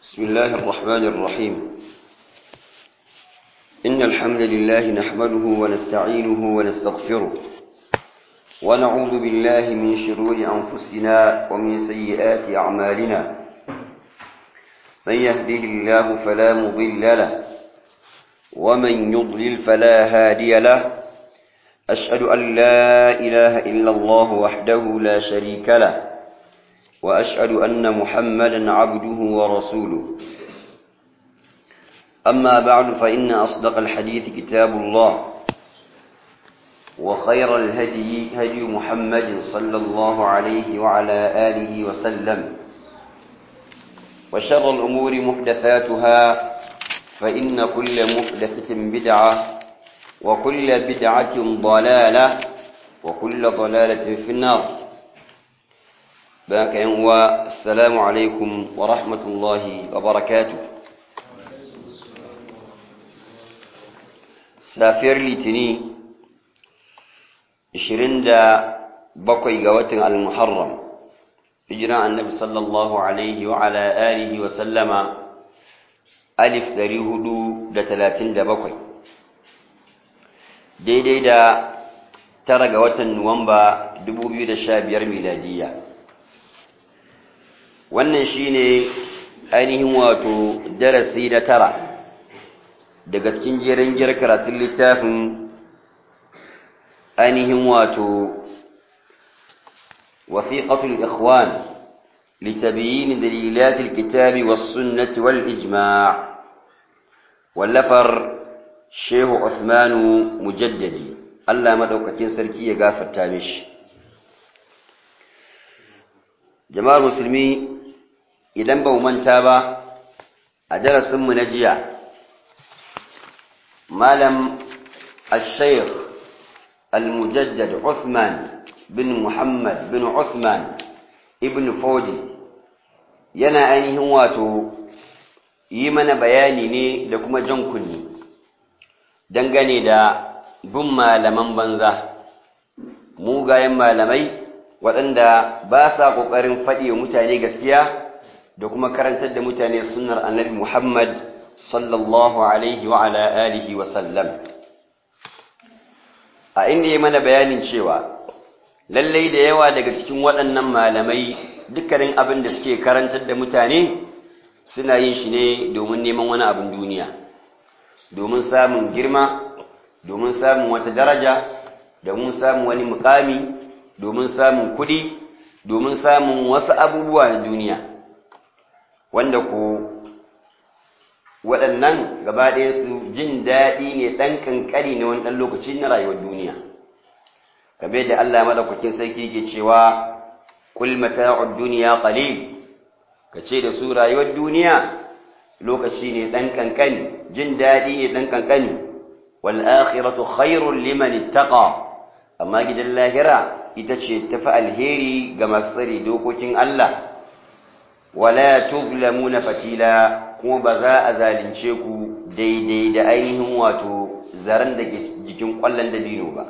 بسم الله الرحمن الرحيم إن الحمد لله نحمده ونستعينه ونستغفره ونعوذ بالله من شرور أنفسنا ومن سيئات أعمالنا من يهده الله فلا مضل له ومن يضلل فلا هادي له أشهد أن لا إله إلا الله وحده لا شريك له وأشهد أن محمدا عبده ورسوله أما بعد فإن أصدق الحديث كتاب الله وخير الهدي هدي محمد صلى الله عليه وعلى آله وسلم وشر الأمور محدثاتها فإن كل محدثة بدعة وكل بدعة ضلالة وكل ضلالة في النار باك ينوى السلام عليكم ورحمة الله وبركاته سافر لتني إشرين دا بقي قوات المحرم إجراء النبي صلى الله عليه وعلى آله وسلم ألف دري هدو دا تلاتين دا بقي دي دي دا ترى قوات نومبا دبو بيو دا شابير ميلادية wannan shine ainihin wato darasi na tara daga cikin jerin gir karatun littafin ainihin wato wasiqatul ikhwan لتبيين دليلات الكتاب والسنة والإجماع واللفر شيخ عثمان مجددي الله مدوكتين سركي يغافر تامش جماعة المسلمين idan ba manta ba a darasinmu na jiya malam al-shaykh al-mujaddad Uthman bin Muhammad bin Uthman ibn Fodi yana ainihin wato yi mana bayani ne da kuma jan kunni dangane da bin malaman banza mugayen malamai waɗanda ba sa ƙoƙarin faɗi wa mutane gaskiya da kuma karantar da mutane sunnar annabi Muhammad sallallahu alaihi wa ala alihi wa sallam a inda ya mana bayanin cewa lallai da yawa daga cikin waɗannan malamai dukkanin abin da suke karantar da mutane suna yin shi ne domin neman wani abin duniya domin samun girma domin samun wata daraja domin samun wani mukami domin samun kuɗi domin samun wasu abubuwa na duniya wanda ko waɗannan gaba ɗaya su jin daɗi ne ɗan ƙanƙani na wani ɗan lokaci na rayuwar duniya kamar da Allah madaukakin sarki ke cewa kul mata'ud dunya qalil kace da su rayuwar duniya lokaci ne ɗan ƙanƙani jin daɗi ne ɗan ƙanƙani wal akhiratu khairul liman ittaqa amma gidan lahira ita ce tafi alheri ga masu tsare dokokin Allah wala tuzlamuna fatila kuma ba za a zalunce ku daidai da ainihin wato zaren da ke jikin kwallon dabino ba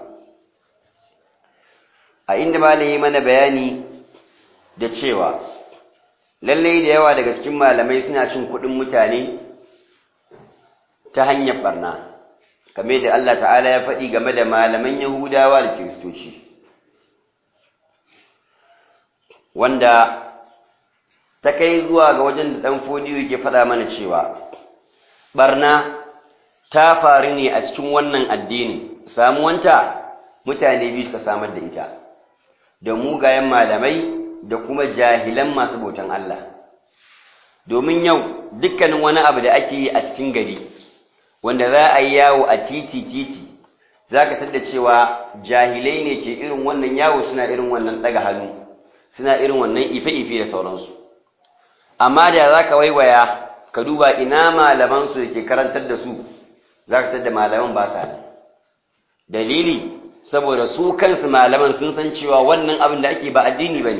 a inda malami mana bayani da cewa lallai da yawa daga cikin malamai suna cin kuɗin mutane ta hanyar barna kame da Allah ta'ala ya faɗi game da malaman yahudawa da kiristoci wanda ta kai zuwa ga wajen da ɗan fodiyo yake faɗa mana cewa ɓarna ta faru ne a cikin wannan addini samuwanta mutane biyu suka samar da ita da mugayen malamai da kuma jahilan masu bautan Allah domin yau dukkanin wani abu da ake yi a cikin gari wanda za a yi yawo a titi-titi za ka tada cewa jahilai ne ke irin wannan yawo suna irin wannan ɗaga hannu suna irin wannan ife-ife da sauransu amma da za ka waiwaya ka duba ina malamansu da ke karantar da su za ka tada malaman ba sa dalili saboda su kansu malaman sun san cewa wannan abin da ake ba addini ba ne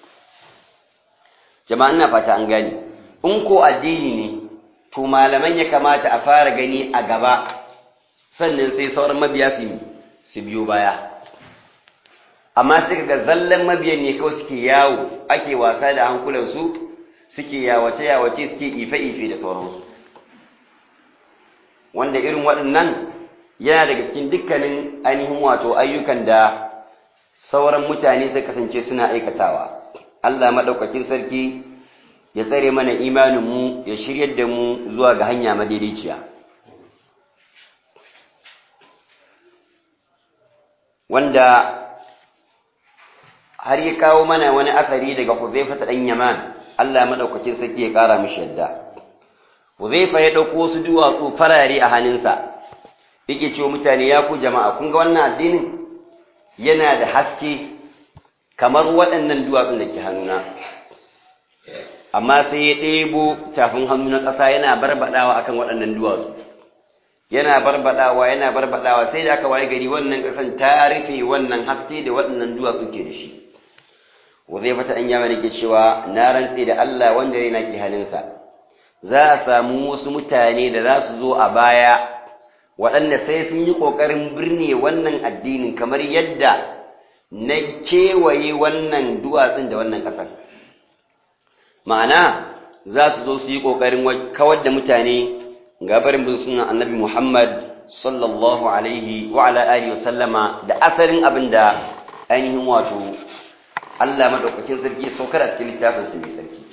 jama'an na fata an gani in ko addini ne to malaman ya kamata a fara gani a gaba sannan sai sauran mabiya su su biyo baya amma sai ga zallan mabiyan ne kawai suke yawo ake wasa da hankulansu suke yawace-yawace suke ife-ife da sauransu wanda irin waɗannan yana daga cikin dukkanin ainihin wato ayyukan da sauran mutane sai kasance suna aikatawa Allah maɗaukakin sarki ya tsare mana imaninmu ya shiryar da mu zuwa ga hanya madaidaiciya wanda har ya kawo mana wani asari daga Huzaifa ta ɗan Yaman Allah maɗaukakin sarki ya ƙara mishi yadda Huzaifa ya ɗauko wasu duwatsu farare a hannunsa yake cewa mutane ya ku jama'a kun ga wannan addinin yana da haske kamar waɗannan duwatsun da ke hannuna amma sai ya ɗebo tafin hannu na ƙasa yana barbaɗawa akan waɗannan duwatsu yana barbaɗawa yana barbaɗawa sai da aka waye gari wannan ƙasan ta rufe wannan haske da waɗannan duwatsu ke da shi zai fata an yama ke cewa na rantse da Allah wanda yana ke hannunsa za a samu wasu mutane da za su zo a baya waɗanda sai sun yi ƙoƙarin birne wannan addinin kamar yadda na kewaye wannan duwatsun da wannan ƙasar ma'ana za su zo su yi ƙoƙarin kawar da mutane gabarin bin sunan annabi muhammad sallallahu alaihi wa ala alihi wa sallama da asalin abin da ainihin wato allah maɗaukakin sarki saukar a cikin littafinsa mai sarki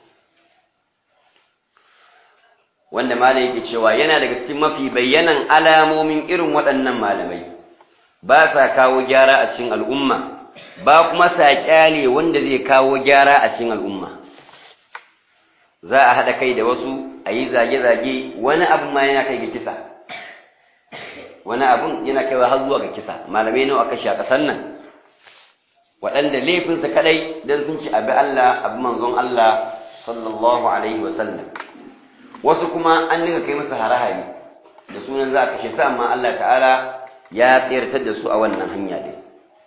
wanda malam yake cewa yana daga cikin mafi bayyanan alamomin irin waɗannan malamai ba sa kawo gyara a cikin al'umma ba kuma sa kyale wanda zai kawo gyara a cikin al'umma za a haɗa kai da wasu a yi zage-zage wani abin ma yana kai ga kisa wani abin yana kaiwa har zuwa ga kisa malamai nawa aka sha ƙasar nan waɗanda laifinsa kaɗai don sun ci abi Allah abu manzon Allah sallallahu alaihi wasallam wasu kuma an dinga kai masa hare-hare da sunan za a kashe su amma Allah ta'ala ya tsayartar da su a wannan hanya din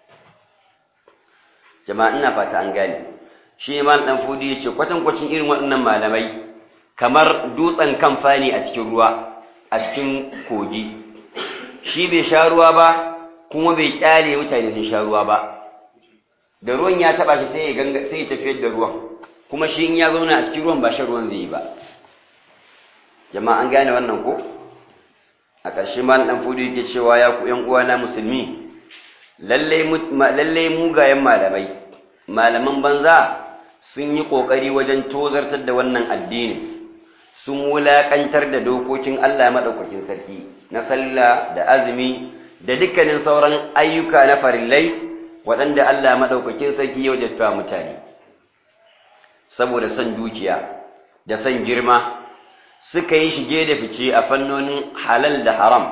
jama'a ina fata an gane shi iman dan fudi yace kwatankwacin irin waɗannan malamai kamar dutsen kamfani a cikin ruwa a cikin kogi shi bai sha ruwa ba kuma bai kyale mutane sun sha ruwa ba da ruwan ya taba shi sai ya ganga sai ya tafiyar da ruwan kuma shi in ya zauna a cikin ruwan ba shan ruwan zai yi ba jama'a an gane wannan ko a ƙarshe ma dan fudu yake cewa ya ku ƴan uwana musulmi lalle lalle mugayen malamai malaman banza sun yi kokari wajen tozartar da wannan addini sun wulakantar da dokokin Allah madaukakin sarki na sallah da azumi da dukkanin sauran ayyuka na farillai waɗanda Allah madaukakin sarki ya wajabta mutane saboda son dukiya da son girma suka yi shige da fice a fannonin halal da haram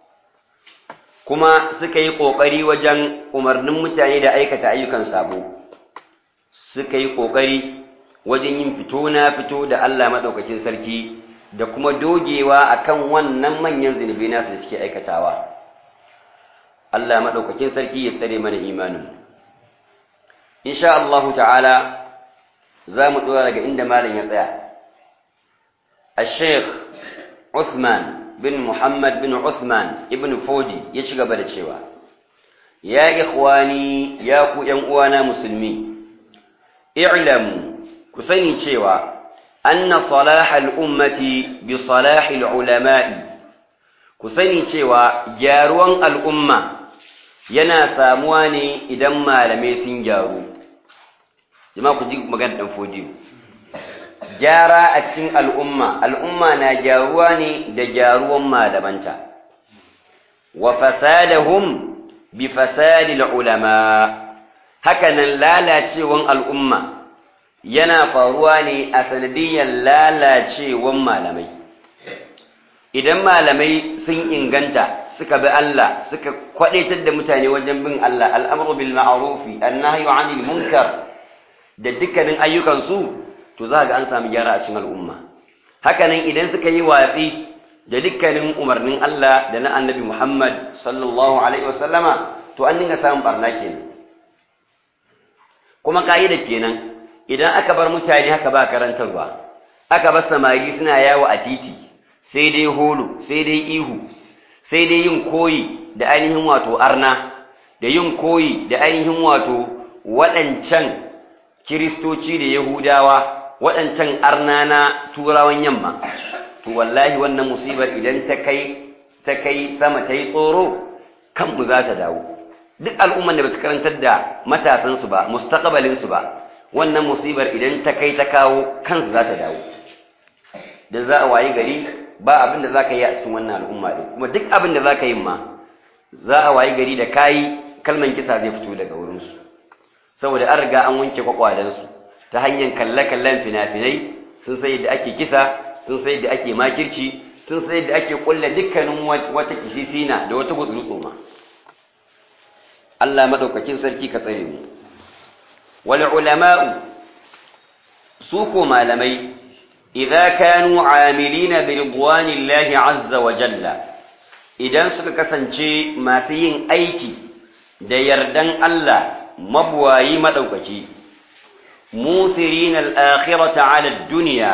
kuma suka yi ƙoƙari wajen umarnin mutane da aikata ayyukan sabo suka yi ƙoƙari wajen yin fito na fito da Allah maɗaukakin sarki da kuma dogewa akan wannan manyan zunubi nasu da suke aikatawa Allah maɗaukakin sarki ya tsare mana imanin insha Allah ta'ala za mu ɗora daga inda malam ya tsaya الشيخ عثمان بن محمد بن عثمان ابن فودي يشغب da cewa ya ikhwani ya ku yan uwana musulmi i'lamu ku sani cewa anna salah al-ummati bi salah al-ulama'i ku sani cewa gyaruwan al'umma yana samuwa ne idan malamai sun gyaru jama'a ku ji magana dan fodiyo gyara a cikin al'umma, al'umma na gyaruwa ne da gyaruwan malamanta, wa fasadahum bi fasadil ulama, hakanan lalacewan al'umma yana faruwa ne a sanadiyyar lalacewan malamai. Idan malamai sun inganta suka bi Allah suka kwaɗaitar da mutane wajen bin Allah al'amuru bil ma'arufi, annahyu anil munkar da dukkanin ayyukansu to za ga an sami gyara a cikin al'umma hakanan idan suka yi watsi da dukkanin umarnin Allah da na annabi Muhammad sallallahu alaihi wasallama to an dinga samun barna kenan kuma ka'ida kenan idan aka bar mutane haka ba karantarwa aka bar samari suna yawo a titi sai dai holo sai dai ihu sai dai yin koyi da ainihin wato arna da yin koyi da ainihin wato waɗancan kiristoci da yahudawa waɗancan arnana turawan yamma to wallahi wannan musibar idan ta kai ta kai sama ta yi tsoro kanmu za ta dawo duk al'umman da ba su karantar da matasansu ba mustaqbalinsu ba wannan musibar idan ta kai ta kawo kansu za ta dawo da za a wayi gari ba abin da za ka yi a cikin wannan al'umma ɗin kuma duk abin da za ka yi ma za a wayi gari da kayi kalman kisa zai fito daga wurinsu saboda an riga an wanke kwakwalensu ta hanyar kalle-kallen fina-finai sun sai da ake kisa sun sai da ake makirci sun sai da ake kulla dukkanin wata kisisina da wata gutsurutsu ma Allah madaukakin sarki ka tsare mu wal ulama'u su ko malamai idza kanu amilina bi ridwanillahi azza wa jalla idan suka kasance masu yin aiki da yardan Allah mabuwayi madaukaki musirin al-akhirata 'ala ad-dunya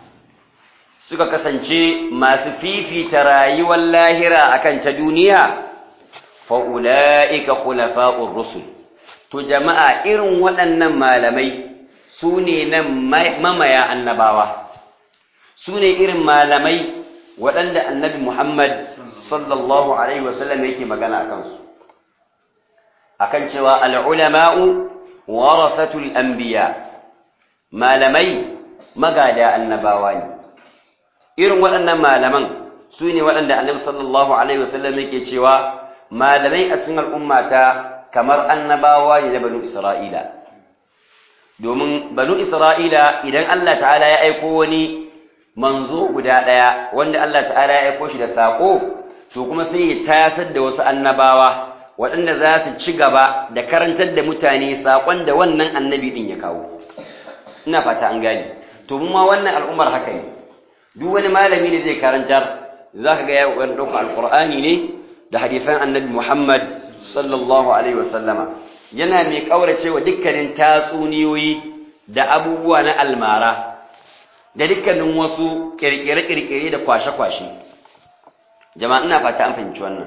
suka kasance masu fifita rayuwar lahira akan ta duniya fa'ula'ika khulafa'ur rusul to jama'a irin waɗannan malamai su ne nan mamaya annabawa su ne irin malamai waɗanda annabi Muhammad sallallahu Alaihi wasallam yake magana a kansu akan cewa al'ulama'u warasatul anbiya malamai magada annabawa ne irin waɗannan malaman su ne waɗanda annabi sallallahu alaihi wasallam yake cewa malamai a cikin al'ummata kamar annabawa ne na banu isra'ila domin banu isra'ila idan Allah ta'ala ya aiko wani manzo guda ɗaya wanda Allah ta'ala ya aiko shi da saƙo to kuma sai ya tasar da wasu annabawa waɗanda za su ci gaba da karantar da mutane saƙon da wannan annabi ɗin ya kawo ina fata an gane to mu ma wannan al'ummar haka ne duk wani malami da zai karantar za ka ga ya ƙoƙarin ɗaukar alƙur'ani ne da hadisan annabi muhammad sallallahu alaihi wasallama yana mai ƙaurace wa dukkanin tatsuniyoyi da abubuwa na almara da dukkanin wasu ƙirƙire-ƙirƙire da kwashe-kwashe jama'a ina fata an fahimci wannan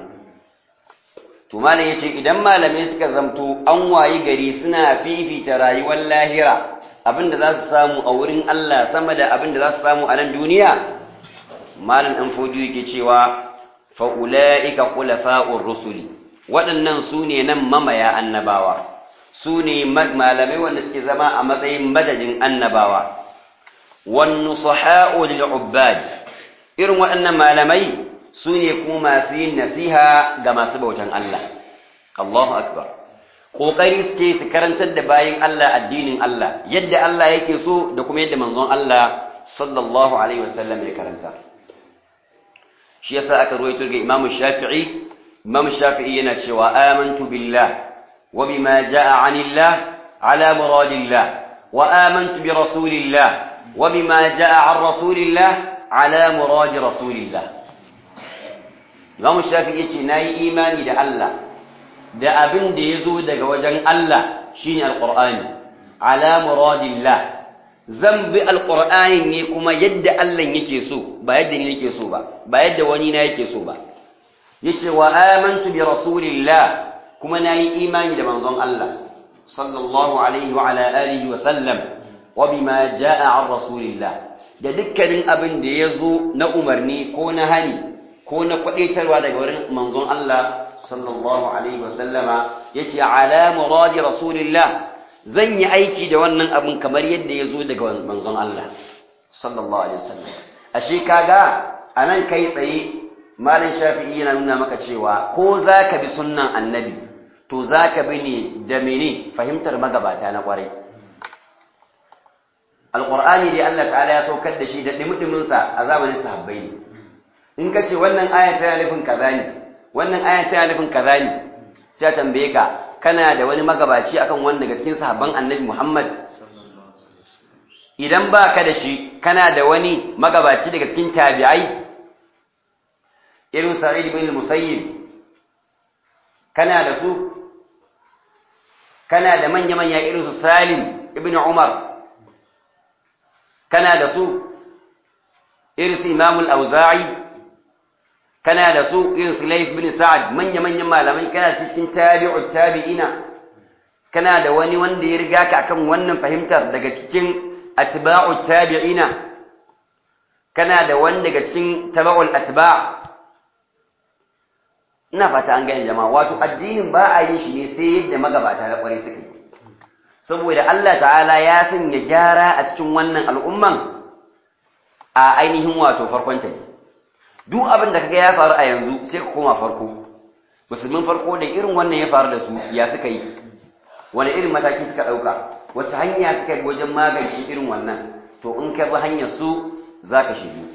to malam yace idan malamai suka zamto an wayi gari suna fifita rayuwar lahira abinda za su samu a wurin Allah sama da abinda za su samu a nan duniya malam dan fodi yake cewa fa ulaika khulafa'ur rusuli waɗannan su ne nan mamaya annabawa su ne malamai wanda suke zama a matsayin madadin annabawa wan nusaha'u lil ubbad irin waɗannan malamai su ne kuma masu yin nasiha ga masu bautan Allah Allahu akbar kokari suke su karantar da bayin Allah addinin Allah yadda Allah yake so da kuma yadda manzon Allah sallallahu alaihi wasallam ya karanta shi yasa aka ruwaito ga Imam Shafi'i Imam Shafi'i yana cewa amantu billah wa bima jaa anillah ala muradillah wa amantu bi rasulillah wa bima jaa an rasulillah ala murad rasulillah Imam Shafi'i yace nayi imani da Allah da abin da yazo daga wajen Allah shine alqur'ani ala muradillah zan bi alqur'ani ne kuma yadda Allah yake so ba yadda ni nake so ba ba yadda wani na yake so ba yace wa amantu bi rasulillah kuma nayi imani da manzon Allah sallallahu alaihi wa ala alihi wa sallam wa bima jaa an rasulillah da dukkanin abin da yazo na umarni ko na hani ko na kwadaitarwa daga wurin manzon Allah sallallahu alaihi wa sallama yace ala muradi rasulillah zan yi aiki da wannan abin kamar yadda yazo daga manzon Allah sallallahu alaihi wasallam ashe kaga anan kai tsaye malin shafi'i yana nuna maka cewa ko zaka bi sunnan annabi to zaka bi ne da mene fahimtar magabata na kwarai alqur'ani dai Allah ta'ala ya saukar da shi da dimidimin sa a zamanin sahabbai ne in kace wannan aya ta nufin kaza ne wannan aya ta nufin kaza ne sai tambaye ka kana da wani magabaci akan wanda daga cikin sahabban annabi Muhammad idan ba ka da shi kana da wani magabaci daga cikin tabi'ai irin sa'id bin musayyib kana da su kana da manya-manya irin su salim ibn umar kana da su irin su imamul auza'i kana da su irin su laif bin sa'ad manya-manyan malamai kana cikin tabi'ut tabi'ina kana da wani wanda ya riga ka akan wannan fahimtar daga cikin atba'u tabi'ina kana da wani daga cikin taba'ul atba' ina fata an gane jama'a wato addinin ba a yin shi ne sai yadda magabata na kwarai suka yi saboda Allah ta'ala ya sanya gyara a cikin wannan al'umman a ainihin wato farkon ta duk abin da kaga ya faru a yanzu sai ka koma farko musulmin farko da irin wannan ya faru da su ya suka yi wani irin mataki suka ɗauka wacce hanya suka yi wajen magance irin wannan to in ka bi hanyar su za ka shigo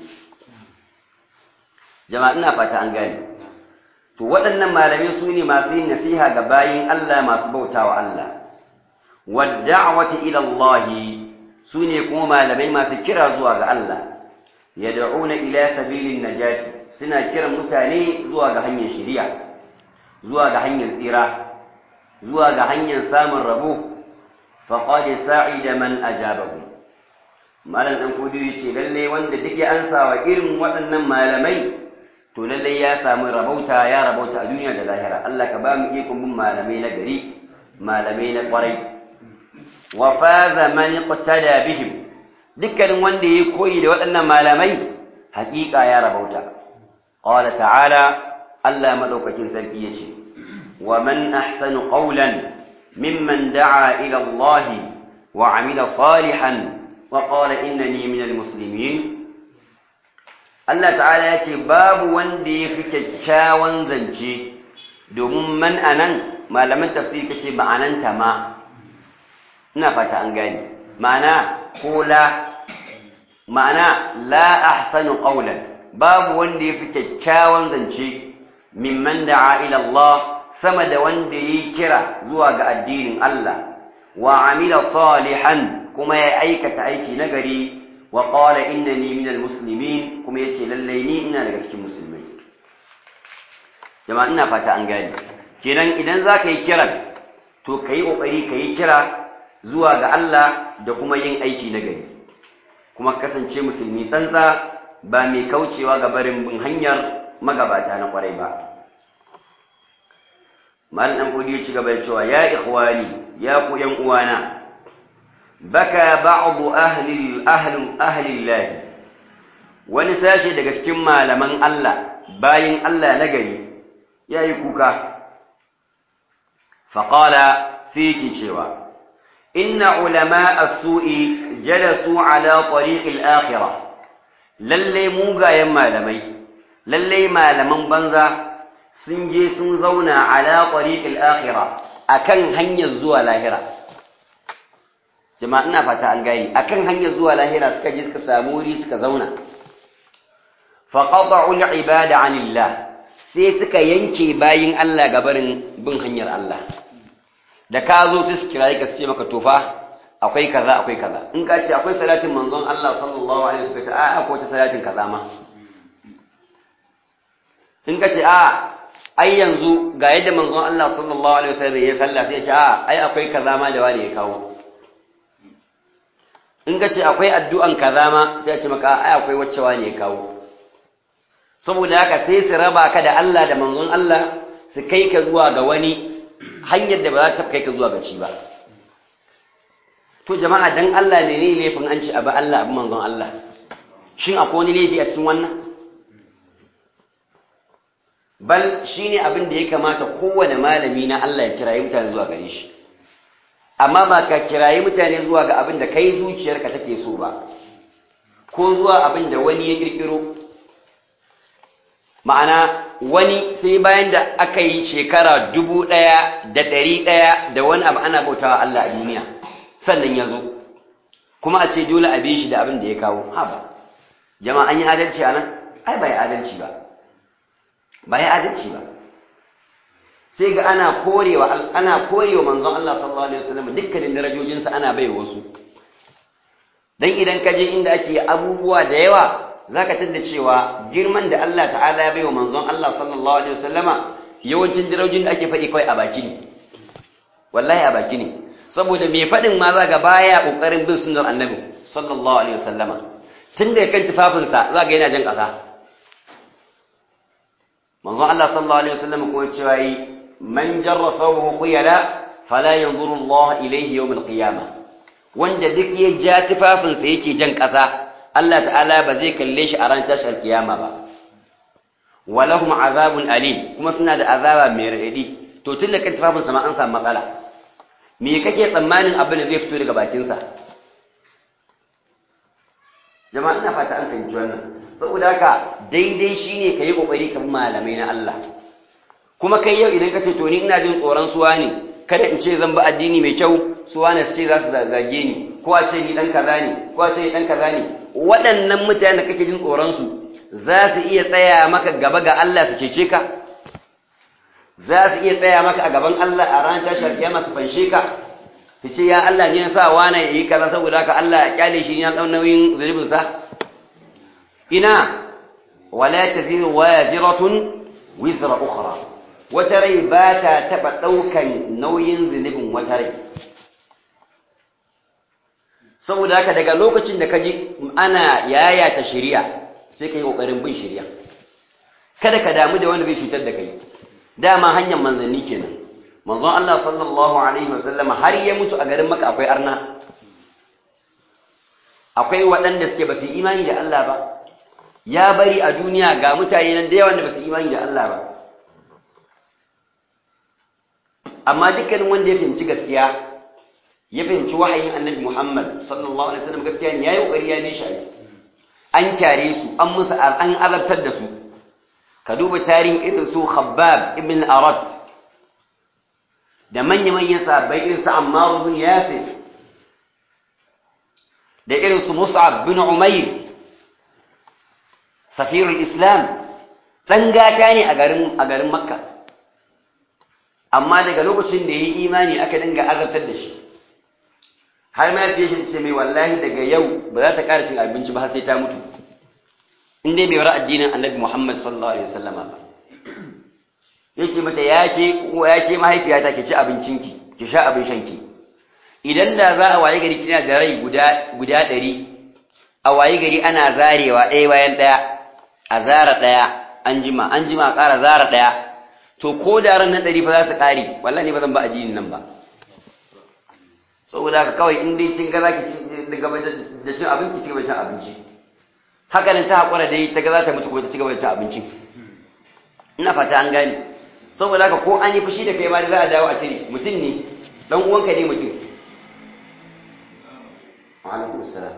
jama'a ina fata an gane to waɗannan malamai su ne masu yin nasiha ga bayin Allah masu bautawa Allah wadda'wati ila Allah su ne kuma malamai masu kira zuwa ga Allah yad'una ila sabilin najati suna kiran mutane zuwa ga hanyar shari'a zuwa ga hanyar tsira zuwa ga hanyar samun rabo faqad sa'ida man ajabahu malam dan kudi yace lalle wanda duk ya ansa wa irin waɗannan malamai to lalle ya samu rabauta ya rabauta a duniya da lahira Allah ka ba mu ikon bin malamai na gari malamai na kwarai wa faza man iqtada bihim dukkanin wanda yayi koyi da waɗannan malamai haƙiƙa ya rabauta qala ta'ala Allah madaukakin sarki yace wa man ahsanu qawlan mimman da'a ila Allah wa 'amila salihan wa qala innani minal muslimin Allah ta'ala ya ce babu wanda ya fi kyakkyawan zance domin man anan malaman tafsiri kace ma'ananta ma ina fata an gani ma'ana ko la ma'ana la ahsanu qawlan babu wanda ya fi kyakkyawan zance mimman da'a ila Allah sama da wanda yi kira zuwa ga addinin Allah wa amila salihan kuma ya aikata aiki nagari wa qala innani minal muslimin kuma yace lallai ni ina daga cikin musulmai jama'a ina fata an gane kenan idan zaka yi kiran to kai kokari kai kira zuwa ga Allah da kuma yin aiki nagari kuma kasance musulmi tsantsa ba mai kaucewa ga barin bin hanyar magabata na kwarai ba malam dan fodi ya ci gaba da cewa ya ikhwani ya ku yan uwana baka ba'du ahli ahli ahli Allah wani sashi daga cikin malaman Allah bayin Allah na gari yayi kuka faqala sai yake cewa inna ulama as-su'i jalasu ala tariq al-akhirah lalle mugayen malamai lalle malaman banza sun je sun zauna ala tariq al-akhirah akan hanyar zuwa lahira jama'a ina fata an gani akan hanyar zuwa lahira suka je suka samu wuri suka zauna fa qata'u al-ibada 'anillah sai suka yanke bayin Allah gabarin bin hanyar Allah da ka zo sai su kiraye ka su ce maka tofa akwai kaza akwai kaza in ka ce akwai salatin manzon Allah sallallahu alaihi wasallam a akwai ta salatin kaza ma in ka ce a ai yanzu ga yadda manzon Allah sallallahu alaihi wasallam ya sallah sai ya ce a ai akwai kaza ma da wani ya kawo in ka ce akwai addu'an kaza ma sai ya ce maka ai akwai wacce wani ya kawo saboda haka sai su raba ka da Allah da manzon Allah su kai ka zuwa ga wani hanyar da ba za ta kai ka zuwa ga ci ba to jama'a dan Allah ne ne laifin an ci abu Allah abu manzon Allah shin akwai wani laifi a cikin wannan bal shine abin da ya kamata kowane malami na Allah ya kirayi mutane zuwa gare shi amma ba ka kirayi mutane zuwa ga abin da kai zuciyarka take so ba ko zuwa abin da wani ya kirkiro ma'ana wani sai bayan da aka yi shekara dubu ɗaya da ɗari ɗaya da wani abu ana bautawa Allah a duniya sannan ya zo kuma a ce dole a bi shi da abin da ya kawo haba jama'a an yi adalci a nan ai ba ya adalci ba ba ya adalci ba sai ga ana korewa ana korewa manzon Allah sallallahu alaihi wasallam dukkanin darajojinsa ana bai wasu dan idan ka je inda ake abubuwa da yawa zaka tadda cewa girman da Allah ta'ala ya bai wa manzon Allah sallallahu alaihi wasallama yawancin darajojin da ake faɗi kai a baki ne wallahi a baki ne saboda mai faɗin ma za ga baya ƙoƙarin bin sunnar annabi sallallahu alaihi wasallama tun da kan tufafinsa za ga yana jan ƙasa manzon Allah sallallahu alaihi wasallama kuma cewa yi man jarra thawbahu khuyala fala yanzuru Allah ilayhi yawm al-qiyamah wanda duk ya ja tufafinsa yake jan ƙasa Allah ta'ala ba zai kalle shi a ran tashar kiyama ba walahum azabun alim kuma suna da azaba mai raɗaɗi to tun da kan tufafinsa ma an samu matsala me kake tsammanin abin da zai fito daga bakinsa jama'a ina fata an fahimci wannan saboda haka daidai shine ka yi ƙoƙari ka bi malamai na Allah kuma kai yau idan ka ce to ni ina jin tsoron suwa ne kada in ce zan bi addini mai kyau suwa ne su ce za su zage ni ko a ce ni dan kaza ne ko a ce ni dan kaza ne waɗannan mutanen da kake jin tsoron su za su iya tsaya maka gaba ga Allah su cece ka za su iya tsaya maka a gaban Allah a ranar tashar kiyama su fanshe ka su ce ya Allah ne na sa wani ya yi kaza saboda haka Allah ya kyale shi ya ɗau nauyin zunubin sa ina wala taziru waziratun wizra ukhra wata rai ba ta taɓa ɗaukan nauyin zunubin wata rai saboda haka daga lokacin da ka ji ana yayata shari'a sai ka yi ƙoƙarin bin shari'a kada ka damu da wanda zai cutar da kai dama hanyar manzanni kenan manzon Allah sallallahu alaihi wasallam har ya mutu a garin maka akwai arna akwai waɗanda suke ba su imani da Allah ba ya bari a duniya ga mutane nan da yawan da ba su imani da Allah ba amma dukkanin wanda ya fahimci gaskiya ya fahimci wahayin annabi Muhammad sallallahu alaihi wasallam gaskiya ne yayi kokari ya bi shi aiki an kyare su an musu an azabtar da su ka duba tarihin irin su Khabbab ibn Arat da manya-manyan sahabbai irin su Ammar ibn Yasir da irin su Mus'ab bin Umair safirul Islam dan gata ne a garin a garin Makka amma daga lokacin da yayi imani aka dinga azabtar da shi har ma fiye shi ce mai wallahi daga yau ba za ta ƙara cin abinci ba har sai ta mutu in dai bai bar addinin annabi Muhammad sallallahu alaihi wasallam ba yace mata ya ce ya ce mahaifiyata ki ci abincinki ki sha abin shanki idan da za a waye gari kina da rai guda guda 100 a waye gari ana zarewa ɗaya bayan ɗaya a zara ɗaya an jima an jima a ƙara zara ɗaya to ko da ran nan ɗari fa za su ƙare wallahi ne ba zan ba addinin nan ba saboda haka kawai in dai kin ga zaki ci gaba da cin abinci ci gaba da cin abinci haka nan ta hakura dai ta ga za ta mutu ko ta ci gaba da cin abinci ina fata an gane saboda haka ko an yi fushi da kai ma za a dawo a cire mutum ne dan uwanka ne mutum wa alaikum assalam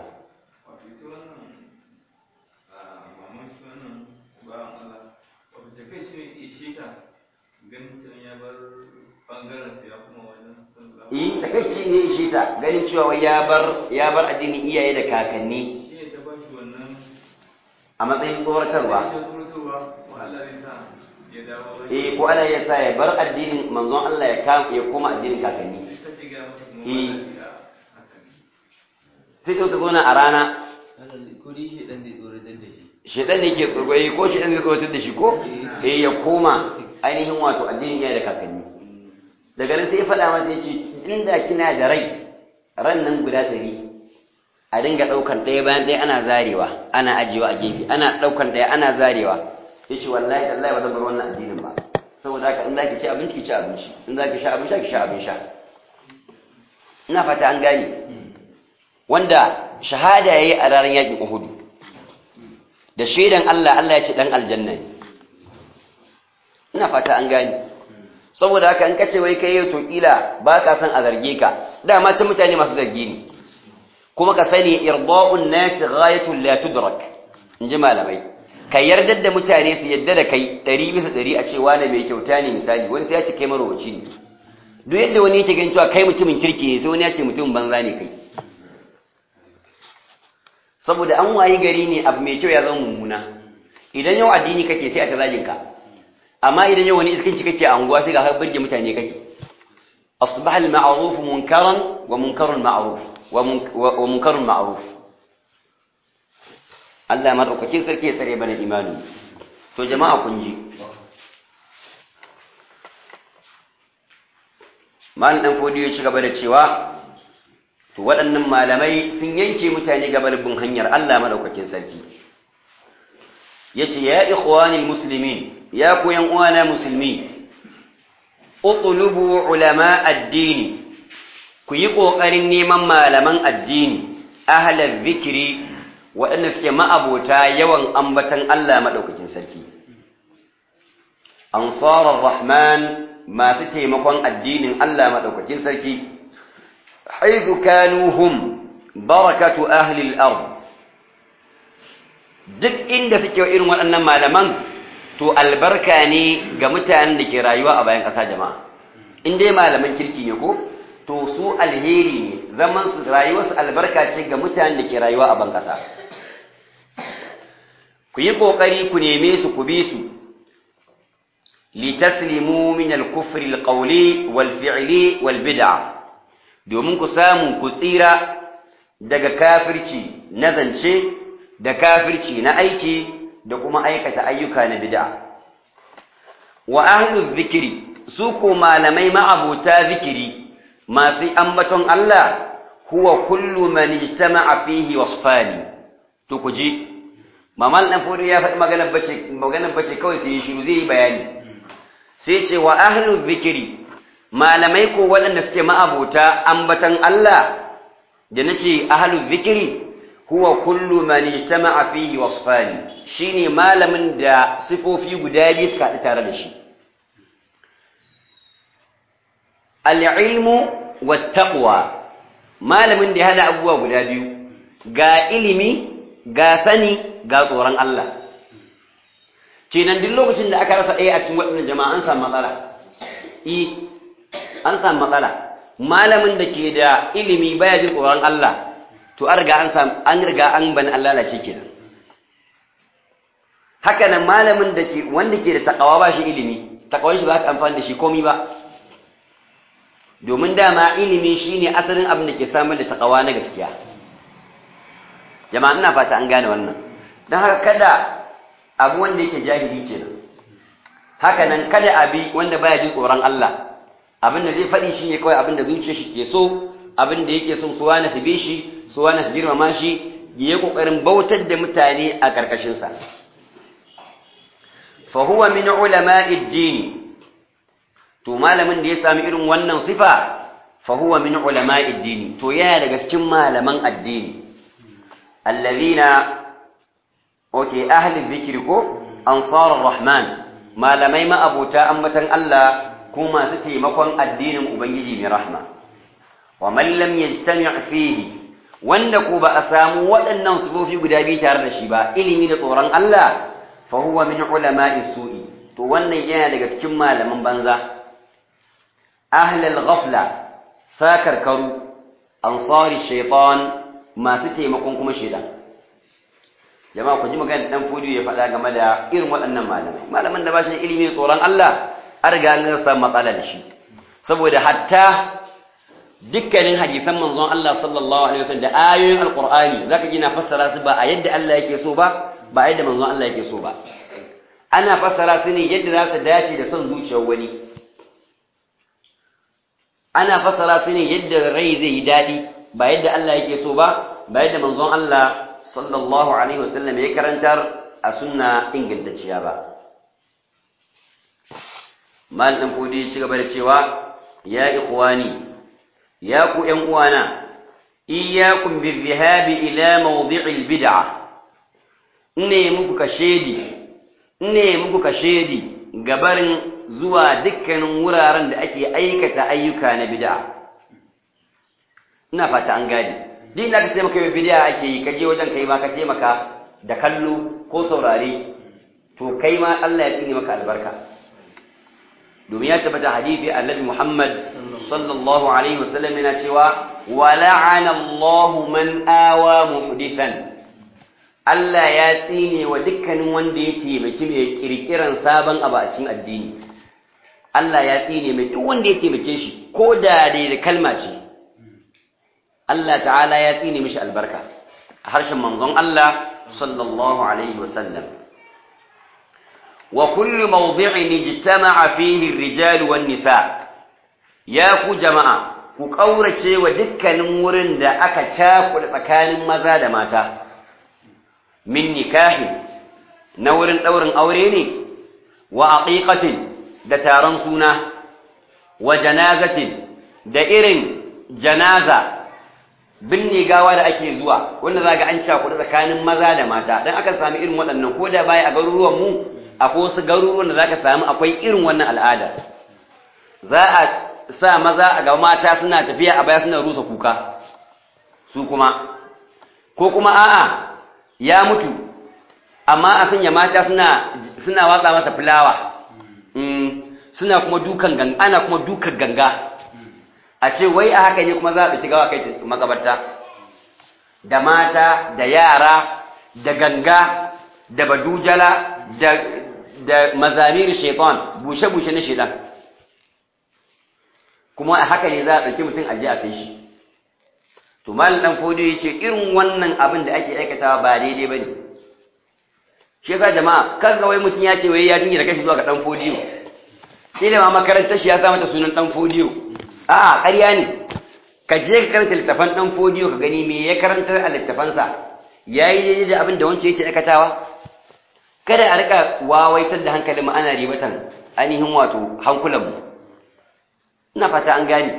ganin cewa ya bar bangaren sa ya kuma wajen yi takaici ne ishe ta ganin cewa wai ya bar ya bar addinin iyaye da kakanni shi ne ta ba shi wannan a matsayin tsoratarwa ce tsoratarwa wa Allah zai sa ya dawo eh ko Allah ya sa ya bar addinin manzon Allah ya kama ya koma addinin kakanni ta ce ga masa kuma Eh. wannan ya haka ne sai ka zo na a rana ko dai shi dan zai tsoratar da shi shedan ne ke tsogoyi ko shedan zai tsoratar da shi ko eh ya koma ainihin wato addinin iyaye da kakanni daga nan sai ya faɗa mata ya ce inda kina da rai ran nan guda ɗari a dinga ɗaukan ɗaya bayan ɗaya ana zarewa ana ajiyewa a gefe ana ɗaukan ɗaya ana zarewa ya ce wallahi tallahi ba zan bar wannan addinin ba saboda haka in za ki ci abinci ki ci abinci in za ki sha abin sha ki sha abin sha ina fata an gane wanda shahada ya yi a ranar yaƙin uhudu da shaidan Allah Allah ya ce ɗan aljanna ne ina fata an gane saboda haka in kace wai kai to kila ba ka san a zarge ka dama can mutane masu zargi ne kuma ka sani irda'un nas ghayatun la tudrak in ji malamai ka yarda da mutane su yadda da kai ɗari bisa ɗari a ce wani mai kyauta ne misali wani sai ya ce kai marowaci ne duk yadda wani yake ganin cewa kai mutumin kirki ne sai wani ya ce mutumin banza ne kai saboda an wayi gari ne abu mai kyau ya zama mummuna idan yau addini kake sai a ta zagin ka amma idan yau wani iskanci kake a unguwa sai ga har birge mutane kake asbaha al-ma'ruf munkaran wa munkarul ma'ruf wa munkarul ma'ruf Allah madaukakin sarki ya tsare bana imani to jama'a kun ji mal dan fodiyo ya ci gaba da cewa to waɗannan malamai sun yanke mutane gabar bin hanyar Allah madaukakin sarki yace ya ikhwanil muslimin ya ku yan uwana musulmi utlubu ulama addini ku yi ƙoƙarin neman malaman addini ahalar zikiri waɗanda suke ma'abota yawan ambatan Allah maɗaukakin sarki ansarar rahman masu taimakon addinin Allah maɗaukakin sarki haizu kanuhum barakatu ahlil ard duk inda suke irin waɗannan malaman to albarka ne ga mutanen da ke rayuwa a bayan ƙasa jama'a in dai malaman kirki ne ko to su alheri ne zaman su rayuwarsu albarka ce ga mutanen da ke rayuwa a ban ƙasa ku yi ƙoƙari ku neme su ku bi su litaslimu min al-kufri al-qawli wal fi'li wal bid'a domin ku samu ku tsira daga kafirci na zance da kafirci na aiki da kuma aikata ayyuka na bid'a wa ahlu zikiri su ko malamai ma'abuta zikiri masu ambaton Allah huwa kullu man ijtama'a fihi wasfani to ku ji mamal dan furi ya faɗi maganar bace maganar bace kawai sai shiru zai yi bayani sai ce wa ahlu zikiri malamai ko waɗanda suke ma'abuta ambaton Allah da nace ahlu zikiri huwa kullu man ijtama'a fihi wasfani shine malamin da sifofi guda biyu suka haɗu tare da shi al-ilmu wat-taqwa malamin da ya hada abubuwa guda biyu ga ilimi ga sani ga tsoron Allah kenan duk lokacin da aka rasa ɗaya a cikin waɗannan jama'a an samu matsala i an samu matsala malamin da ke da ilimi baya jin tsoron Allah to an riga an samu an riga an bani Allah lalace kenan haka nan malamin da ke wanda ke da takawa ba shi ilimi takawan shi ba ka amfani da shi komai ba domin dama ilimi shine asalin abin da ke samar da takawa na gaskiya jama'a ina fata an gane wannan don haka kada abu wanda yake jahili kenan haka nan kada abi wanda baya jin tsoron Allah abin da zai faɗi shine kawai abin da zuciyar shi ke so abin da yake son su wani su bi shi su wani su girmama shi ya yi ƙoƙarin bautar da mutane a ƙarƙashinsa fa huwa min ulama'id dini to malamin da ya sami irin wannan sifa fa huwa min ulama'id dini to yana daga cikin malaman addini allazina okay ahli dhikri ko ansarar rahman malamai ma'abuta ambatan Allah ko masu taimakon addinin ubangiji mai rahma wa man lam yajtami' fihi wanda ko ba a samu waɗannan sufofi guda biyu tare da shi ba ilimi da tsoron Allah fa huwa min ulama'i su'i to wannan yana daga cikin malaman banza ahlal ghafla sakarkaru ansari shaytan masu taimakon kuma shaytan jama'a ku ji magana dan fodi ya faɗa game da irin waɗannan malamai malaman da ba shi ilimi tsoron Allah an riga an samu matsala da shi saboda hatta dukkanin hadisan manzon Allah sallallahu alaihi wasallam da ayoyin alqur'ani zaka ji na fassara su ba a yadda Allah yake so ba ba a yadda manzon Allah yake so ba ana fassara su ne yadda za su dace da son zuciyar wani ana fassara su ne yadda rai zai yi daɗi ba yadda Allah yake so ba ba yadda manzon Allah sallallahu alaihi wasallam ya karantar a sunna ingantacciya ba mal dan fudi ci gaba da cewa ya ikhwani ya ku ƴan uwana iyyakum bizhabi ila mawdi'il bid'ah ne muku kashedi ne muku kashedi gabarin zuwa dukkanin wuraren da ake aikata ayyuka na bid'a ina fata an gane din da kace maka bid'a ake yi kaje wajen kai ma ka taimaka da kallo ko saurare to kai ma Allah ya tsine maka albarka domin ya tabbata hadisi annabi Muhammad sallallahu alaihi wasallam yana cewa wa la'ana Allahu man awa muhdithan Allah ya tsine wa dukkanin wanda ya taimaki mai kirkiran sabon abu a cikin addini Allah ya tsine mai duk wanda ya taimake shi ko da dai da kalma ce Allah ta'ala ya tsine mishi albarka a harshen manzon Allah sallallahu alaihi wasallam wa kullu mawdi'in ijtama'a fihi ar-rijal wan nisa ya ku jama'a ku kaurace wa dukkanin wurin da aka cakuɗa tsakanin maza da mata min nikahin na wurin ɗaurin aure ne wa aqiqatin da taron suna wa janazatin da irin janaza binne gawa da ake zuwa wanda za ga an cakuɗa tsakanin maza da mata don aka sami irin waɗannan ko da baya a garuruwan mu akwai wasu garuruwan da za ka sami akwai irin wannan al'adar za a sa maza a ga mata suna tafiya a baya suna rusa kuka su kuma ko kuma a'a ya mutu amma a sanya mata suna suna watsa masa fulawa suna kuma dukan ganga ana kuma dukan ganga a ce wai a haka ne kuma za a ɗauki gawa kai makabarta da mata da yara da ganga da badujala da da mazamir shaitan bushe-bushe na shaitan kuma a haka ne za a ɗauki mutum aje a kai shi to malam dan fodiyo yace irin wannan abin da ake aikatawa ba daidai bane shi yasa jama'a kaga wai mutum ya ce wai ya dinga da kashi zuwa ga dan fodiyo sai da ma makarantar shi ya sa mata sunan dan fodiyo a'a ƙarya ne ka je ka karanta littafan dan fodiyo ka gani me ya karantar a littafansa yayi daidai da abin da wancan yake aikatawa kada a rika wawaitar da hankalin mu ana ribatan ainihin wato hankulan mu ina fata an gane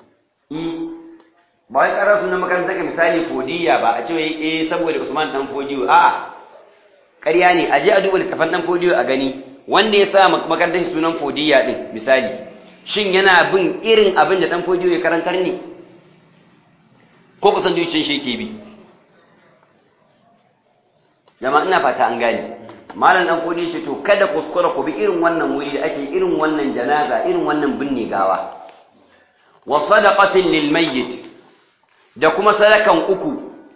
ba wai ƙarar sunan makarantar ka misali fodiya ba a ce wai eh saboda Usman dan fodiyo a ƙarya ne a je a duba littafan dan fodiyo a gani wanda ya sa makarantar sunan fodiya din misali shin yana bin irin abin da dan fodiyo ya karantar ne ko kusan zuciyar shi yake bi jama'a ina fata an gane malam dan fodiyo ce to kada kuskura ku bi irin wannan wuri da ake irin wannan janaza irin wannan binne gawa wa sadaqatin lil mayyit da kuma sadakan uku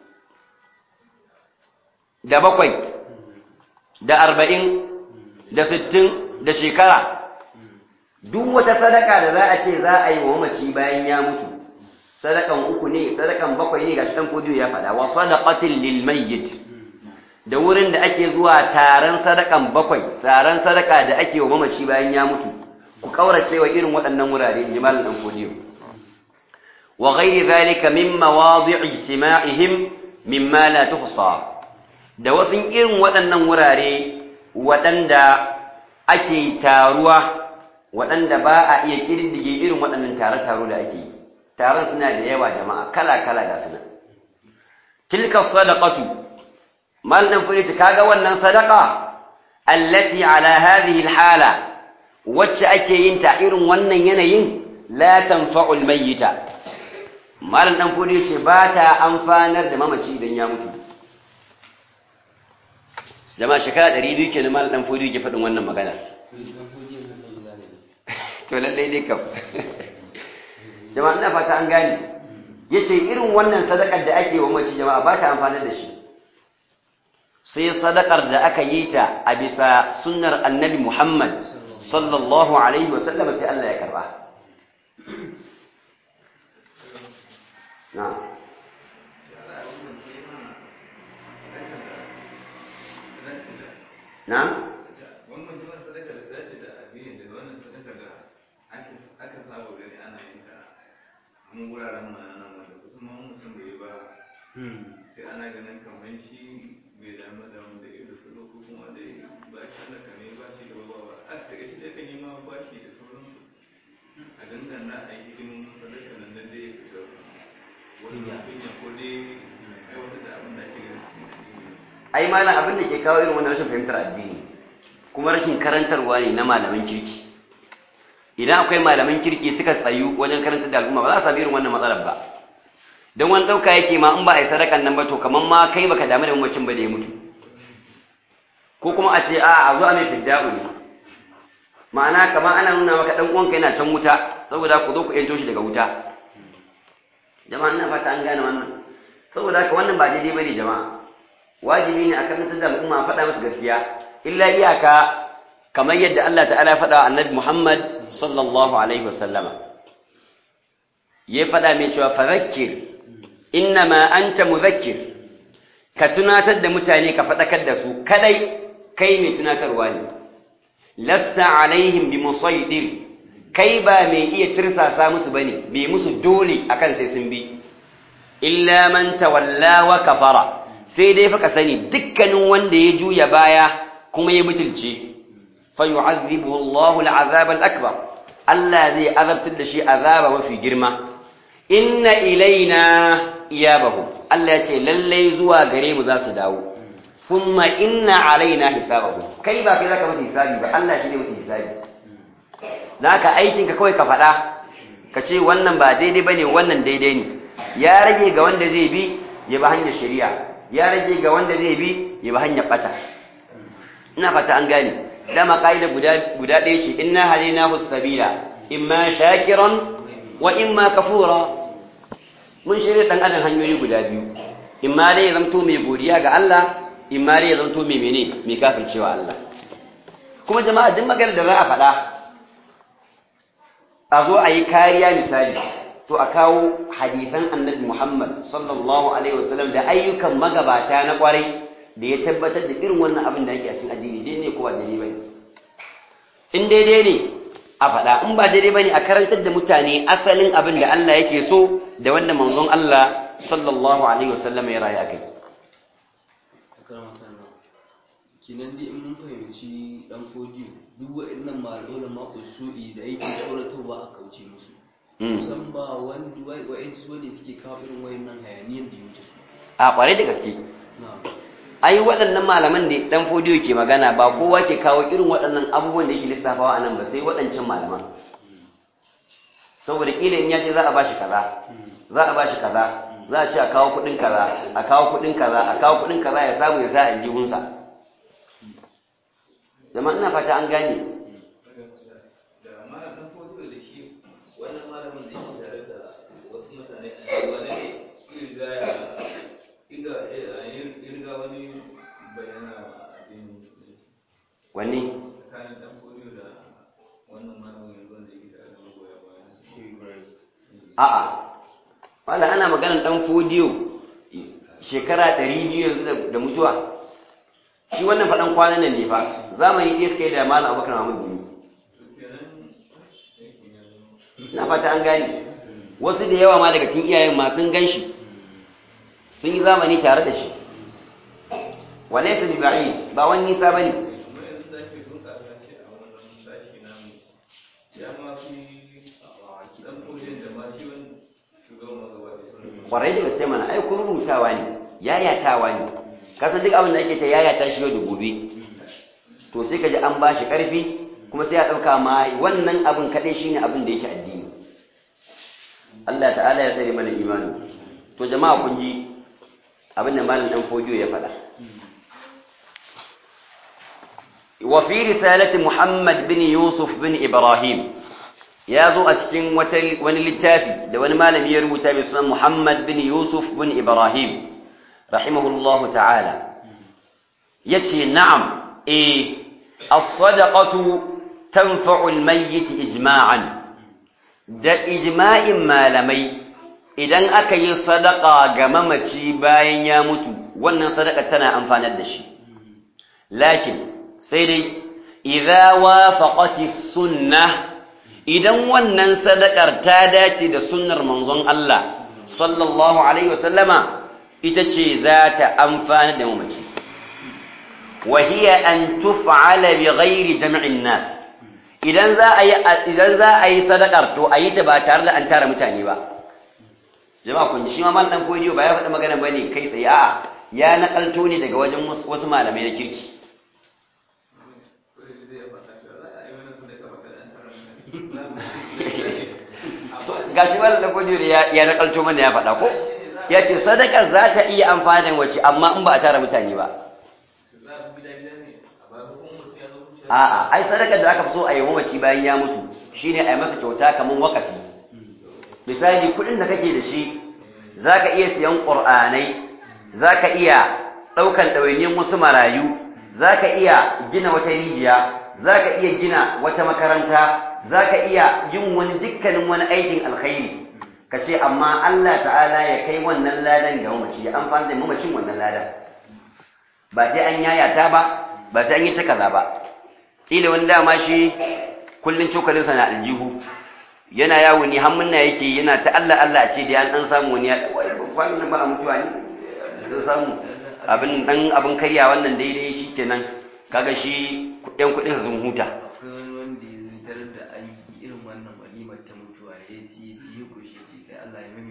da bakwai da arba'in da sittin da shekara duk wata sadaka da za a ce za a yi wa mamaci bayan ya mutu sadakan uku ne sadakan bakwai ne gashi dan fodiyo ya faɗa wa sadaqatin lil mayyit da wurin da ake zuwa taron sadakan bakwai taron sadaka da ake wa mamaci bayan ya mutu ku kaurace wa irin waɗannan wurare jimalin dan fodiyo وغير ذلك من مواضع اجتماعهم مما لا تحصى da wasu irin waɗannan wurare waɗanda ake taruwa waɗanda ba a iya ƙididdige irin waɗannan tare-taro da ake yi taron suna da yawa jama'a kala-kala da suna tilka sadaqatu mal dan fure kaga wannan sadaqa allati ala hadhihi alhala wacce ake yin ta irin wannan yanayin la tanfa'ul mayyita malam dan fodi yace ba ta amfanar da mamaci idan ya mutu jama'a shekara 200 kenan malam dan fodi yake faɗin wannan magana to lalle dai kam jama'a ina fata an gane yace irin wannan sadakar da ake wa mamaci jama'a ba ta amfanar da shi sai sadakar da aka yi ta a bisa sunnar annabi Muhammad sallallahu alaihi wasallam sai Allah ya karba na'am na'am wannan kuma sadaka da ta ce da addini da wannan sadaka da aka saba gani ana yin ta mun wuraren mu nan wanda kusan ma mutum bai yi ba sai ana ganin kamar shi bai damu da wanda ya da salo ko kuma da ba shi sadaka ne ba shi da ba ba a ta shi da kan yi ma ba shi da sauransu a dangana a yi hidimin sadaka nan da dai ya fita wani kunya ko dai aiwatar da abin da ake ganin cikin addini ai malam abin da ke kawo irin wannan rashin fahimtar addini kuma rashin karantarwa ne na malaman kirki idan akwai malaman kirki suka tsayu wajen karantar da al'umma ba za a sami irin wannan matsalar ba don wani ɗauka yake ma in ba a yi sadakan nan ba to kamar ma kai baka damu da mamacin ba da ya mutu ko kuma a ce a a zo a mai fidda'u ne ma'ana kamar ana nuna maka ɗan uwanka yana can wuta saboda ku zo ku yanto shi daga wuta jama'a ina fata an gane wannan saboda haka wannan ba daidai bane jama'a wajibi ne a karantar da al'umma a faɗa musu gaskiya illa iyaka kamar yadda Allah ta'ala ya faɗa annabi Muhammad sallallahu alaihi wasallama ya faɗa mai cewa fadhakkir innama anta mudhakkir ka tunatar da mutane ka faɗakar da su kadai kai mai tunatarwa ne lasta alaihim bi musaidir kai ba mai iya tirsasa musu bane bai musu dole akan sai sun bi illa man tawalla wa kafara sai dai fa ka sani dukkanin wanda ya juya baya kuma ya mutulce fa yu'adhibuhu Allahu al'azab al'akbar Allah zai azabtar da shi azaba mafi girma inna ilaina iyabahum Allah ya ce lallai zuwa gare mu za su dawo thumma inna alaina hisabahum kai ba kai zaka musu hisabi ba Allah shi ne musu hisabi naka aikin ka kawai ka faɗa ka ce wannan ba daidai bane wannan daidai ne ya rage ga wanda zai bi ya bi hanyar shari'a ya rage ga wanda zai bi ya bi hanyar bata ina fata an gane dama kaida guda guda ɗaya ce inna hadainahu sabila imma shakiran wa imma kafura mun shirya dan adam hanyoyi guda biyu imma dai ya zanto mai godiya ga Allah imma dai ya zanto mai mene mai kafircewa Allah kuma jama'a duk magana da za a faɗa a zo a yi kariya misali to a kawo hadisan annabi Muhammad sallallahu alaihi wasallam da ayyukan magabata na kwarai da ya tabbatar da irin wannan abin da yake a cikin addini dai ne ko ba daidai bane in daidai ne a faɗa in ba daidai bane a karantar da mutane asalin abin da Allah yake so da wanda manzon Allah sallallahu alaihi wasallam ya rayu akai kinan dai in mun fahimci dan fodiyo duk wa'annan mal'ulan ma usu'i da yake tsoratarwa a kauce musu kusan ba wani wa'ansu wani suke kawo irin wayannan hayaniyan da ya wuce su a kwarai da gaske na'am ai waɗannan malaman da dan fodiyo ke magana ba kowa ke kawo irin waɗannan abubuwan da yake lissafawa a nan ba sai waɗancan malaman saboda kila in yaje za a bashi kaza za a bashi kaza za a ce a kawo kuɗin kaza a kawo kuɗin kaza a kawo kuɗin kaza ya samu ya sa a aljihunsa zama ina fata an gane da malam dan fodo da shi wannan malamin da yake tare da wasu mutane a yanzu ne irga ya irga irga wani bayana addinin musulunci wani tsakanin dan fodo da wannan malamin yanzu da yake tare da magoya bayan a'a wala ana maganar dan fodiyo shekara 200 yanzu da- da mutuwa shi wannan faɗan kwanan nan ne fa zamani ɗaya suka yi da malam abubakar mahmud biyu ina fata an gane wasu da yawa ma daga cikin iyayen ma sun gan shi sun yi zamani tare da shi walaysa bi ba'id ba wani nisa bane kuma yanzu da ake bunƙasa shi a wannan sashi namu ya ma fi dan fodon da ma shi wani shugaban magabaci sun kwarai da gaske mana ai kun rubutawa ne yayatawa ne kasan duk abin da ake ta yayata shi yau da gobe to sai ka ji an ba shi ƙarfi kuma sai ya ɗauka ma wannan abin kaɗai shi ne abin da yake addini Allah ta'ala ya tsare mana imani to jama'a kun ji abin da malam ɗan fodiyo ya faɗa wa fi risalati Muhammad bin Yusuf bin Ibrahim ya zo a cikin wata- wani littafi da wani malami ya rubuta mai sunan Muhammad bin Yusuf bin Ibrahim rahimahullahu ta'ala yace na'am eh as-sadaqatu tanfa'u al-mayyit ijma'an da ijma'in malamai idan aka yi sadaqa ga mamaci bayan ya mutu wannan sadaqa tana amfanar da shi lakin sai dai idza wafaqati sunnah idan wannan sadakar ta dace da sunnar manzon Allah sallallahu alaihi wasallama ita ce za ta amfana da mamaci wa hiya an tuf'ala bi ghairi jam'in nas idan za a yi idan za a yi sadakar to a yi ta ba tare da an tara mutane ba jama'a kun ji shi ma mal dan koyi ba ya faɗi magana bane kai tsaye a'a ya nakalto ne daga wajen wasu malamai na kirki gashi malam da kojo ya ya nakalto mana ya faɗa ko ya ce sadaka za ta iya amfani wace amma in ba a tara mutane ba a'a ai sadakar da aka fi so a yi mamaci bayan ya mutu shine a yi masa kyauta kamar wakafi misali kuɗin da kake da shi zaka iya siyan ƙur'anai zaka iya ɗaukan ɗawainiyar wasu marayu zaka iya gina wata rijiya zaka iya gina wata makaranta zaka iya yin wani dukkanin wani aikin alkhairi ka ce amma Allah ta'ala ya kai wannan ladan ga mamaci ya amfani da mamacin wannan ladan ba sai an yayata ba ba sai an yi ta kaza ba kila wani dama shi kullun cokalinsa na aljihu yana yawo ni hammunna yake yana ta Allah Allah a ce da an dan samu wani ya wai kwanan nan ba a mutuwa ne dan samu abin dan abin karya wannan daidai shikenan kaga shi yan kudin sun huta akwai wani wanda ya tarar da an yi irin wannan walimar ta mutuwa ya ci ya ci ya kushe ce kai Allah ya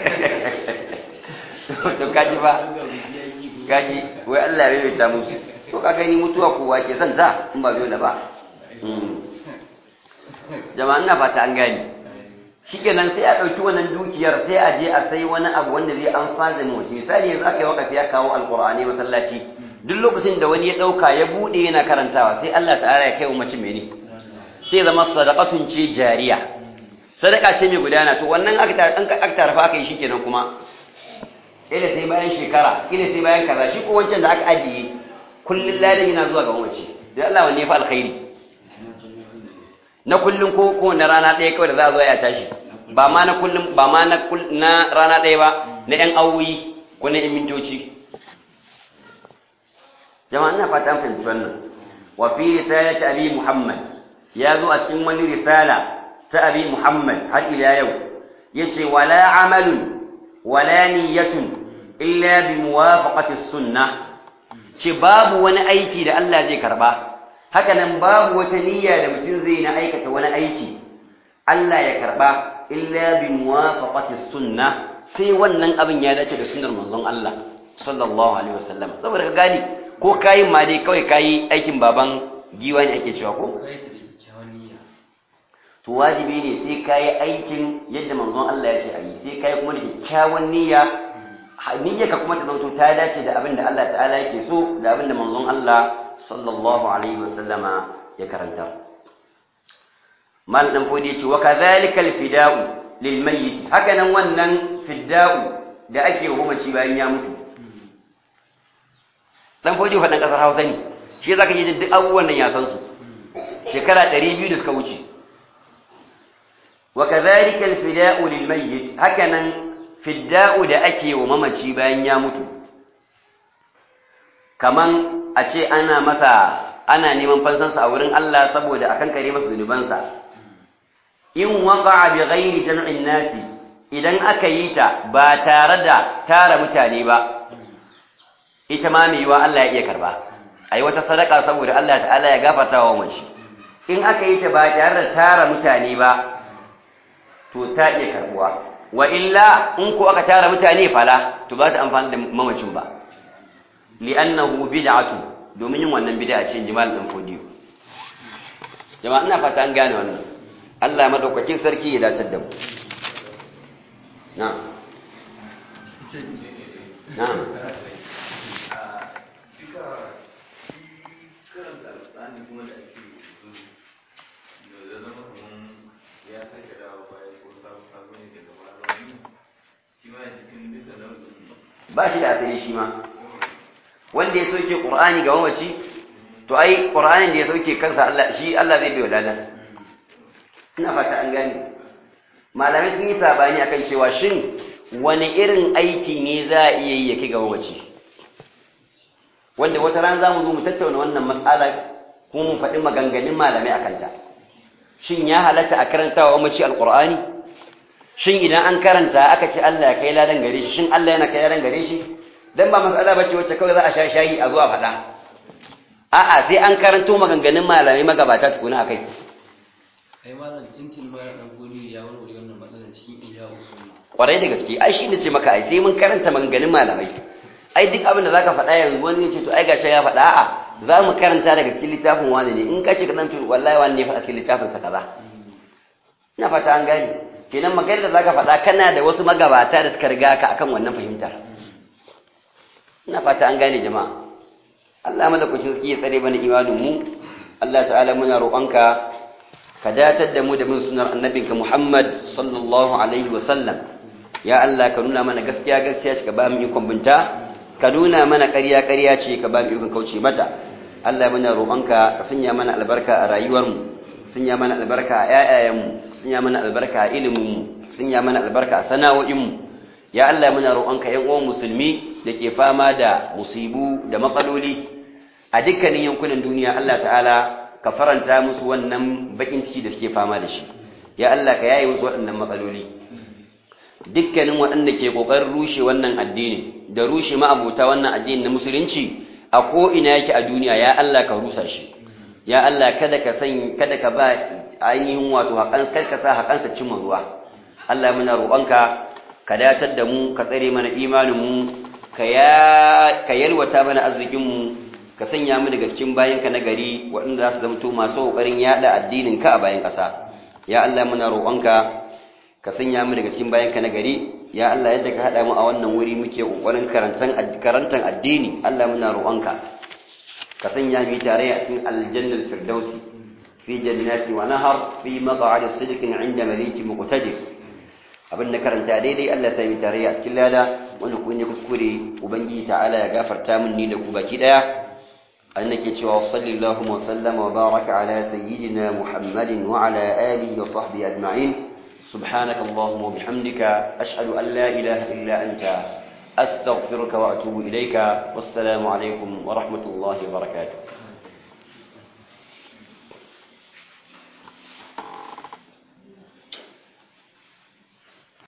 to kaji ba kaji wai Allah ya yi ta musu to ka gani mutuwa kowa ke son ta in ba dole ba jama'a ina fata an gani shikenan sai a ɗauki wannan dukiyar sai a je a sai wani abu wanda zai amfana da mutum misali yanzu aka yi wakafi ya kawo alqur'ani masallaci duk lokacin da wani ya ɗauka ya buɗe yana karantawa sai Allah ta'ala ya kai wa mace mene sai zama sadaqatun ce jariya sadaka ce mai gudana to wannan aka tarafa aka yi shikenan kuma ila sai bayan shekara ila sai bayan kaza shi ko wancan da aka ajiye kullun ladan yana zuwa ga mace da Allah wanne ya fi alkhairi na kullun ko ko na rana ɗaya kawai da za a zo ya tashi ba ma na kullun ba ma na na rana ɗaya ba na ƴan awoyi ko na ƴan mintoci jama'a ina fata an fahimci wannan wa fi risalati abi muhammad ya zo a cikin wani risala ta abi muhammad har ila yau yace wala amalun wala niyyatun illa bi muwafaqati sunnah ce babu wani aiki da Allah zai karba haka nan babu wata niyya da mutum zai na aikata wani aiki Allah ya karba illa bi muwafaqati sunnah sai wannan abin ya dace da sunnar manzon Allah sallallahu alaihi wasallam saboda ka gani ko kayi ma dai kawai kayi aikin baban giwa ne ake cewa ko to wajibi ne sai kayi aikin yadda manzon Allah ya ce a yi sai kayi kuma da kyakkyawan niyya niyya ka kuma ta zanto ta dace da abin da Allah ta'ala yake so da abin da manzon Allah sallallahu alaihi wasallama ya karanta mal dan fodi yace wa kadhalika al fida'u lil mayyit haka nan wannan fida'u da ake wa mamaci bayan ya mutu dan fodi fadan kasar Hausa ne shi zaka ji duk abubuwan nan ya san su shekara 200 da suka wuce وكذلك الفداء للميت هكذا فداء da ake wa mamaci bayan ya mutu kaman a ce ana masa ana neman fansansa a wurin Allah saboda akan kare masa zunubansa in waqa'a bi ghairi jam'in nasi idan aka yi ta ba tare da tara mutane ba ita ma mai yiwa Allah ya iya karba ai wata sadaka saboda Allah ta'ala ya gafarta wa mace in aka yi ta ba tare da tara mutane ba to ta iya karbuwa wa illa in ko aka tara mutane fala to ba ta amfani da mamacin ba li'annahu bid'atu domin yin wannan bid'a ce jimal din fodiyo jama'a ina fata an gane wannan Allah madaukakin sarki ya dace da mu na na ba shi da asali shi ma wanda ya sauke qur'ani ga mamaci to ai qur'anin da ya sauke kansa Allah shi Allah zai biyo ladan ina fata an gane malamai sun yi sabani akan cewa shin wani irin aiki ne za a iya yi ya kai ga mamaci wanda wata ran za mu zo mu tattauna wannan matsala kuma mu faɗi maganganun malamai akan ta shin ya halatta a karantawa mamaci alqur'ani shin idan an karanta aka ce Allah ya kai ladan gare shi shin Allah yana kai ladan gare shi dan ba mas'ala bace wacce kawai za a sha shayi a zuwa faɗa a'a sai an karanto maganganun malamai magabata tukuna akai ai malam tintin ma dan goni ya warware wannan matsalar cikin iya usul kwarai da gaske ai shi ne ce maka ai sai mun karanta maganganun malamai ai duk abin da zaka faɗa yanzu wani ya ce to ai gashi ya faɗa a'a za mu karanta daga cikin littafin wani ne in ka ce ka dan to wallahi wani ne faɗa cikin littafin sa kaza ina fata an gane kenan maganar da zaka faɗa kana da wasu magabata da suka riga ka akan wannan fahimtar ina fata an gane jama'a Allah madaukakin sarki ya tsare mana imanin mu Allah ta'ala muna roƙonka ka datar da mu da mun sunar annabinka Muhammad sallallahu alaihi wa sallam ya Allah ka nuna mana gaskiya gaskiya ce ka ba mu ikon binta ka nuna mana ƙarya ƙarya ce ka ba mu ikon kauce mata Allah muna roƙonka ka sanya mana albarka a rayuwar mu sanya mana albarka a ƴaƴayen mu sanya mana albarka a ilimin mu sanya mana albarka a sana'o'in mu ya Allah muna roƙonka ƴan uwan musulmi da ke fama da musibu da matsaloli a dukkanin yankunan duniya Allah ta'ala ka faranta musu wannan bakin ciki da suke fama da shi ya Allah ka yaye musu waɗannan matsaloli dukkanin waɗanda ke ƙoƙarin rushe wannan addini da rushe ma'abota wannan addini na musulunci a ko ina yake a duniya ya Allah ka rusa shi ya Allah kada ka san kada ka ba ainihin wato haƙan kada ka sa haƙansa cimma ruwa Allah muna roƙonka ka datar da mu ka tsare mana imanin mu ka ya ka yalwata mana arzikin mu ka sanya mu daga cikin bayanka na gari waɗanda za su zamto masu ƙoƙarin yaɗa addinin ka a bayan ƙasa ya Allah muna roƙonka ka sanya mu daga cikin bayanka na gari ya Allah yadda ka haɗa mu a wannan wuri muke ƙoƙarin karantan addini Allah muna roƙonka ka sanya mu tare a cikin aljannal firdausi fi jannati wa nahar fi maq'adi sidqin 'inda malikin muqtadir abin da karanta daidai Allah sai mu tare a cikin lada wanda ku ne kuskure ubangiji ta'ala ya gafarta min ni da ku baki daya أنك وصلى اللهم وسلم وبارك على سيدنا محمد وعلى آله وصحبه أجمعين سبحانك اللهم وبحمدك أشهد أن لا إله إلا أنت أستغفرك وأتوب إليك والسلام عليكم ورحمة الله وبركاته